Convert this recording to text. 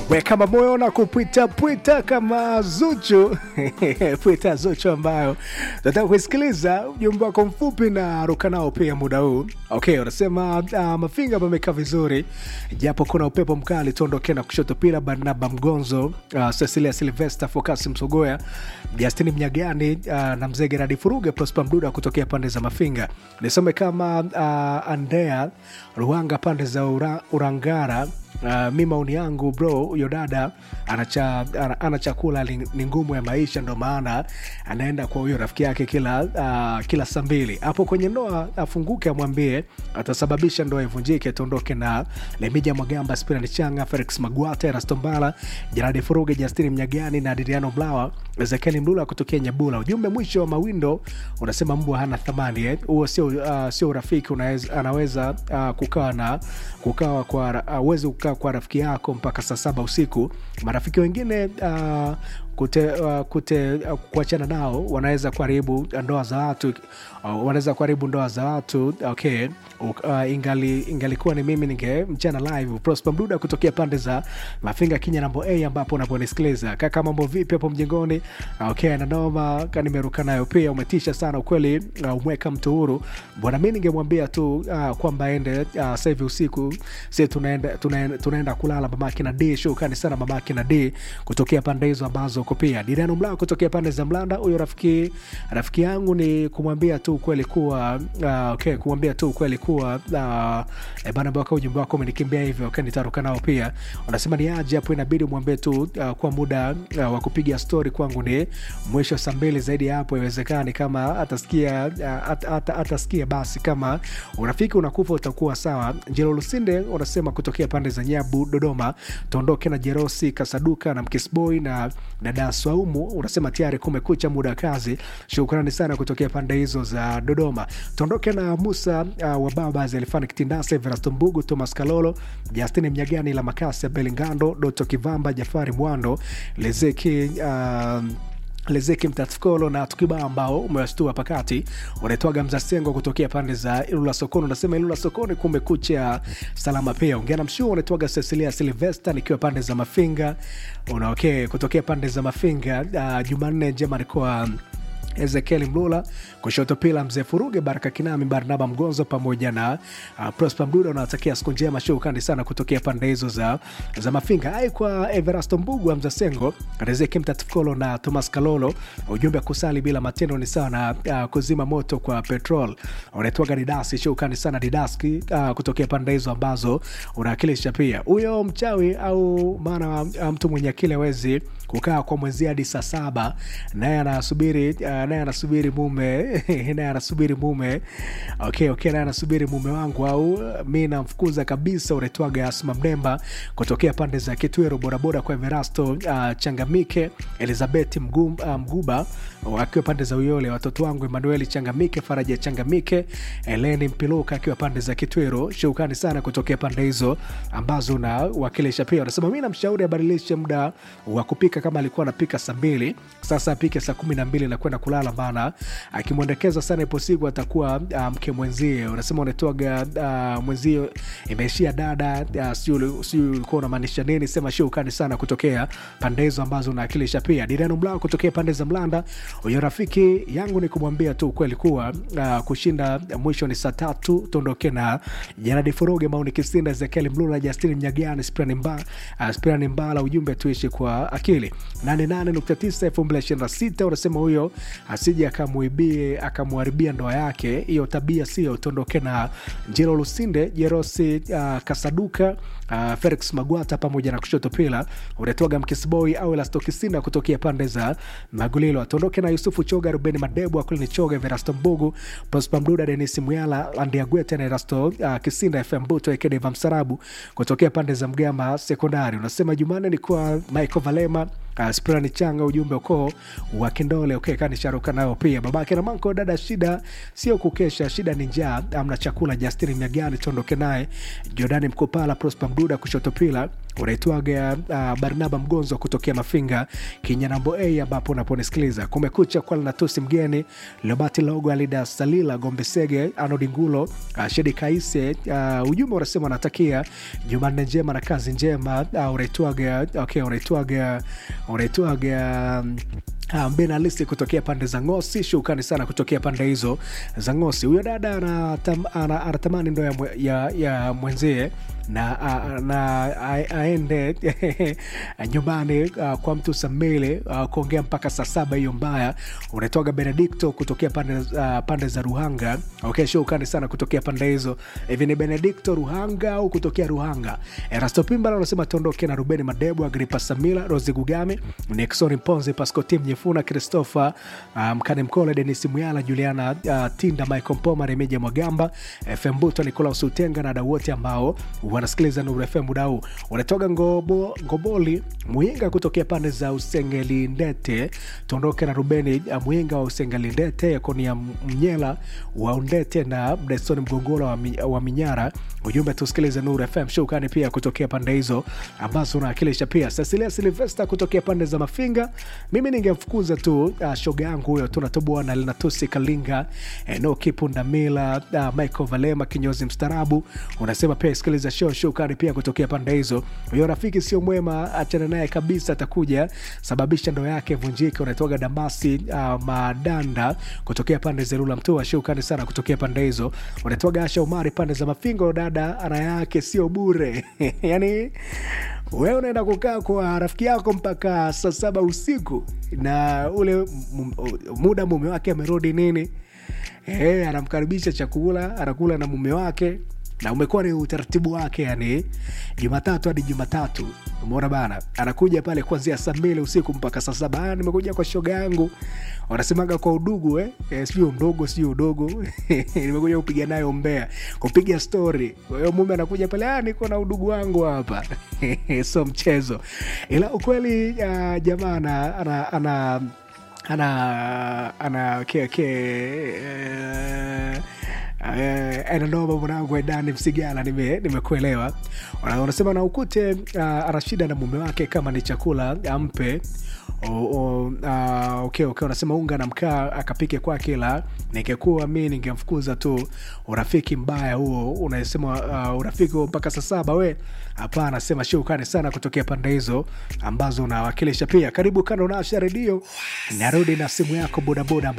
we kama moyo na kupwita pwita kama Zuchu pwita Zuchu ambayo nataka kuisikiliza ujumbe wako mfupi na ruka nao pia muda huu. Okay, unasema uh, mafinga pamekaa vizuri japo kuna upepo mkali, tuondoke na kushoto pila Barnaba Mgonzo, uh, Cecilia Silvester, Fokasi Msogoya, Justini Mnyagani uh, na mzee Geradi Furuge, Prosper Mduda kutokea pande za Mafinga. Nisome kama uh, Andrea Ruanga pande za ura, Urangara. Uh, mi maoni yangu bro, huyo dada anacha, ana, ana chakula ni ngumu ya maisha, ndo maana anaenda kwa huyo rafiki yake kila uh, kila saa mbili hapo kwenye ndoa. Afunguke amwambie atasababisha ndoa ivunjike. Tuondoke na Lemija Mwagamba, Spirani Changa, Felix Magwate, Rastombala, Jaradi Furuge, Justini Mnyagani na Adriano Blawa, Ezekieli Mlula kutokea Nyabula. Ujumbe mwisho wa mawindo unasema mbwa hana thamani huo, eh? Sio uh, sio urafiki unaweza, anaweza uh, kukaa na kukaa kwa uwezi uh, kukaa kwa rafiki yako mpaka saa saba usiku. Marafiki wengine uh, kute, uh, kute uh, kuachana nao wanaweza kuharibu ndoa za watu uh, wanaweza kuharibu ndoa za watu okay. Uh, ingali ingalikuwa ni mimi ninge mchana live. Prosper Mduda kutokea pande za Mafinga Kinya nambo A ambapo unaponisikiliza kaka, mambo vipi hapo mjengoni? Okay, na noma nimeruka nayo pia, umetisha sana ukweli. Uh, umweka mtu huru bwana, mi ningemwambia tu uh, kwamba ende uh, sasa hivi usiku si tunaenda, tunaenda, tunaenda kulala mamake na D. Shukrani sana mamake na D kutokea pande hizo ambazo uko pia Diriano Mlao kutokea pande za Mlanda. Huyo rafiki rafiki yangu ni kumwambia tu ukweli kuwa uh, okay, kumwambia tu ukweli kuwa uh, bana baka ujumbe wako umenikimbia hivyo, okay, nitaruka nao pia. Unasema ni aje hapo, inabidi umwambie tu uh, kwa muda uh, wa kupiga story kwangu ni mwisho saa mbili, zaidi ya hapo iwezekani. Kama atasikia uh, at, at, atasikia basi, kama urafiki unakufa utakuwa sawa. Njelo Lusinde unasema kutokea pande za Nyabu Dodoma, tuondoke na Jerosi Kasaduka na Mkisboy na dada Swaumu unasema tayari kumekucha muda wa kazi. Shukrani sana kutokea pande hizo za Dodoma. Tuondoke na Musa uh, wa baba Zelifani Kitindasa, Everasto Mbugu, Thomas Kalolo, Justini Mnyagani, la Makasi ya Belingando, Doto Kivamba, Jafari Mwando, Lezeki uh, Lezeki Mtatkolo na tukibao ambao umewashtua pakati unaitwaga Mzasengo kutokea pande za Ilula Sokoni. Unasema Ilula Sokoni kumekucha salama pia. Ongea na mshua unaitwaga Cecilia Silvester nikiwa pande za Mafinga. Una okay, kutokea pande za Mafinga. Uh, Jumanne njema alikuwa Ezekieli Mlula kushoto pila mzee Furuge Baraka Kinami Barnaba Mgonzo pamoja na uh, Prosper Mduda unawatakia siku njema. Shukrani sana kutokea pande hizo za, za Mafinga. Ai kwa Everasto Mbugu wa Mzasengo Rezeki Mtatkolo na Thomas Kalolo, ujumbe kusali bila matendo ni sawa na uh, kuzima moto kwa petrol. Unaitwaga Didasi. Shukrani sana Didaski uh, kutokea pande hizo ambazo unawakilisha pia. Huyo mchawi au maana uh, mtu mwenye akili hawezi kukaa kwa mwezi hadi saa saba naye anasubiri uh, naye anasubiri mume naye anasubiri mume okay, okay, naye anasubiri mume wangu au mi namfukuza kabisa. Unaitwaga Asma Mdemba kutokea pande za Kitwero, bodaboda kwa Everasto uh, Changamike, Elizabeth Mgum, uh, Mguba akiwa pande za Uyole, watoto wangu Emanueli Changamike, Faraja Changamike, Eleni Mpiluka akiwa pande za Kitwero. Shukrani sana kutokea pande hizo ambazo unawakilisha pia. Unasema mi namshauri abadilishe muda wa kupika, kama alikuwa anapika saa mbili sasa apike saa kumi na mbili na kwenda kulala, maana akimwendekeza sana ipo siku atakuwa uh, mke mwenzie. Unasema unatoaga uh, mwenzie imeishia dada uh, sijui ulikuwa unamaanisha nini? Sema shukrani sana kutokea pande hizo ambazo unaakilisha pia. Dirano Mlao kutokea pande za Mlanda, huyo rafiki yangu ni kumwambia tu ukweli kuwa uh, kushinda mwisho ni saa tatu. Tuondoke na Janadi Furuge, Mauni Kisinda, Ezekieli Mlula, Justini Mnyagani, Spirani Mba, uh, Spirani Mbala, ujumbe tuishi kwa akili 88.9 2026 unasema huyo asije akamuibie akamwharibia ndoa yake, hiyo tabia sio. Tuondoke na Njelo Lusinde, Jerosi uh, Kasaduka uh, Felix Magwata pamoja na kushoto pila unatoga Mkisboy au Elasto Kisinda kutokea pande za Magulilo. Atuondoke na Yusufu Choga, Rubeni Madebu, Akulini Choga, Verasto Mbugu, Prosper Mduda, Denis Muyala, Landiagwete na Erasto uh, Kisinda, FM Buto Ekedeva Msarabu kutokea pande za Mgama Sekondari. Unasema Jumanne ni kwa Michael Valema Uh, Sprani Changa, ujumbe ukoo wa Kindole okay, kanisharuka nao pia babake na manko dada, shida sio kukesha, shida ni njaa, amna chakula. Justini Mnyagani tuondoke naye, Jordani Mkopala, Prosper Mduda kushoto pila unaitwaga uh, barnaba mgonzo kutokea mafinga kinyanambo a ambapo unaponisikiliza kumekucha kwa linatusi mgeni lobati logo alida salila gombesege anodingulo uh, shedi kaise uh, ujumbe unasema unatakia jumanne njema na kazi njema uh, unaitwaga okay, unaitwaga unaitwaga um, Ah, benalisti kutokea pande za ngosi shukrani sana kutokea pande hizo za ngosi huyo dada anatam- ana- anatamani ndo ya, mwe- ya, ya mwenzie na, a- na a- aende nyumbani uh, kwa mtu samili uh, kuongea mpaka saa saba hiyo mbaya unaitoga benedikto kutokea pande, uh, pande za ruhanga okay, shukrani sana kutokea pande hizo hivi ni benedikto ruhanga au kutokea ruhanga erasto pimbala unasema tuondoke na rubeni madebu agripa samila rosi gugame nixon ponzi pascotim nyefuna christopher uh, mkane mkole denis muyala juliana uh, tinda michael mpoma remeja mwagamba fm buto nicolaus utenga na wadau wote ambao wanasikiliza nuru fm muda huu unatoka ngobo, ngoboli muinga kutokea pande za usengelindete tuondoke na rubeni uh, muinga wa usengelindete yakoni ya mnyela wa undete na mdesoni mgongolo wa, mi, wa minyara ujumbe tusikilize nuru fm shukani pia kutokea pande hizo ambazo unawakilisha pia cecilia silvesta kutokea pande za mafinga mimi ningemfukuza tu uh, shoga yangu huyo tunatoboa na linatusi kalinga enoki pundamila uh, michael valema kinyozi mstarabu unasema pia sikiliza show shukani pia kutokea pande hizo huyo rafiki sio mwema achana naye kabisa atakuja sababisha ndo yake vunjike unatoga damasi uh, madanda kutokea pande za rula mtua shukani sana kutokea pande hizo unatoga asha umari pande za mafingo dada ara yake sio bure yani wewe unaenda kukaa kwa rafiki yako mpaka saa saba usiku na ule m- muda mume wake amerudi nini e, anamkaribisha chakula anakula na mume wake na umekuwa ni utaratibu wake yani jumatatu hadi jumatatu umeona bana anakuja pale kuanzia saa mbili usiku mpaka saa saba "Ah, nimekuja kwa shoga yangu wanasemaga kwa udugu eh? eh, sijui mdogo sijui udogo nimekuja kupiga nayo mbea kupiga stori kwa hiyo mume anakuja pale "Ah, niko na udugu wangu hapa so mchezo ila ukweli uh, jamaa ana, ana, ana ana ana ke, ke, eh, eh, enanoma mwanangu edani msigala nime- nimekuelewa Wana- wanasema na ukute uh, anashida na mume wake kama ni chakula ampe o, o, uh, okay, okay. unasema unga na mkaa akapike kwake ila ningekuwa mi ningemfukuza tu urafiki mbaya huo unasema uh, urafiki huo mpaka saa saba we hapana sema shukani sana kutokea pande hizo ambazo unawakilisha pia karibu kando na Asha redio narudi na simu yako bodaboda